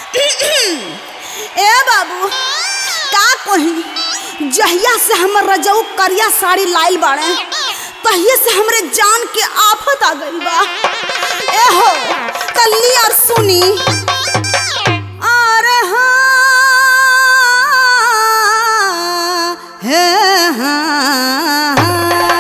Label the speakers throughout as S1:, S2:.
S1: ए बाबू का कही जहिया से हमर रजऊ करिया साड़ी लाइल बाड़े तहिए से हमरे जान के आफत आ गइल बा ए हो तल्ली और सुनी अरे हाँ हे हाँ हाँ।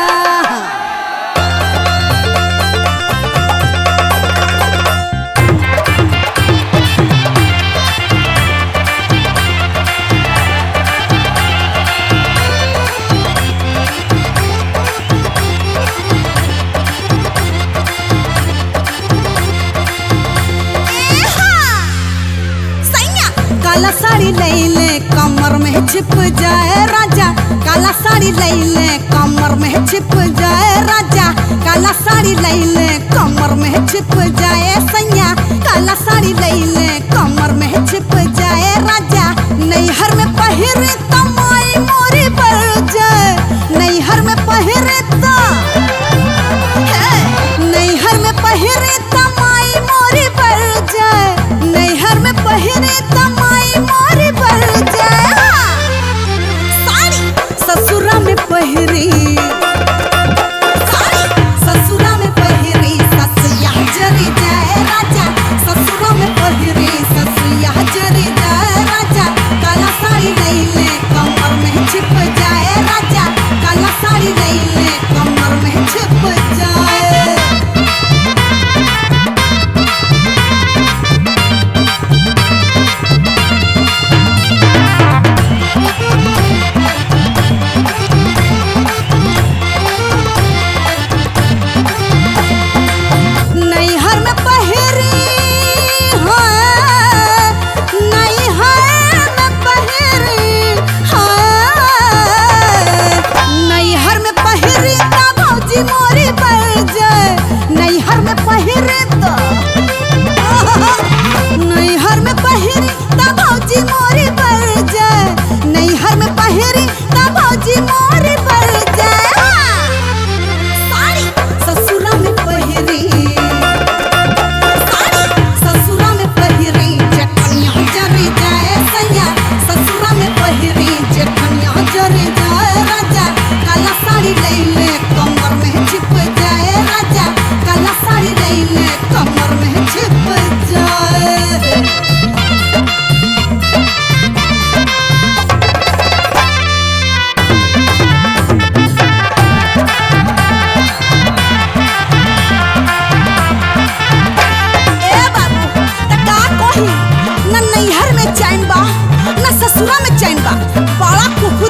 S1: काला साड़ी ले ले कमर में छिप जाए राजा काला साड़ी ले ले कमर में छिप जाए राजा काला साड़ी ले ले कमर में छिप जाए सैया काला साड़ी ले ले कमर में छिप जाए राजा नैहर में पहिरे तमाई मोरी बढ़ जाए नैहर में पहिरे तो नैहर में पहिरे तमाई मोरी बढ़ जाए नैहर में पहिरे तमाई मोरी बढ़ जाए साड़ी ससुरा में पहिरी साड़ी ससुरा में पहिरी ससुया जरी जाए राजा ससुरा में पहिरी ससुया जरी जाए राजा काला साड़ी नहीं ले कमर में छिप जाए राजा काला साड़ी नहीं ले कमर में छिप जाए नैहर में पहिरी हाँ नैहर में पहिरी हाँ नैहर में पहिरी ता भौजी मोरी बढ़ जाए नैहर में पहिरी तो नैहर में पहिरी ता भौजी मोरी बढ़ जाए नैहर में पहिरी ता भौजी मोरी बढ़ जाए साड़ी ससुरा में पहिरी साड़ी ससुरा में पहिरी जखनिया जरी जाए सैया ससुरा में पहिरी जखनिया जरी जाए राजा काला साड़ी ले ले कमर में छिप जाए राजा काला साड़ी ले ले कमर में छिप जाए ए बाबू त का कही न नैहर में चैन बा न ससुरा में चैन बा बड़ा कुकु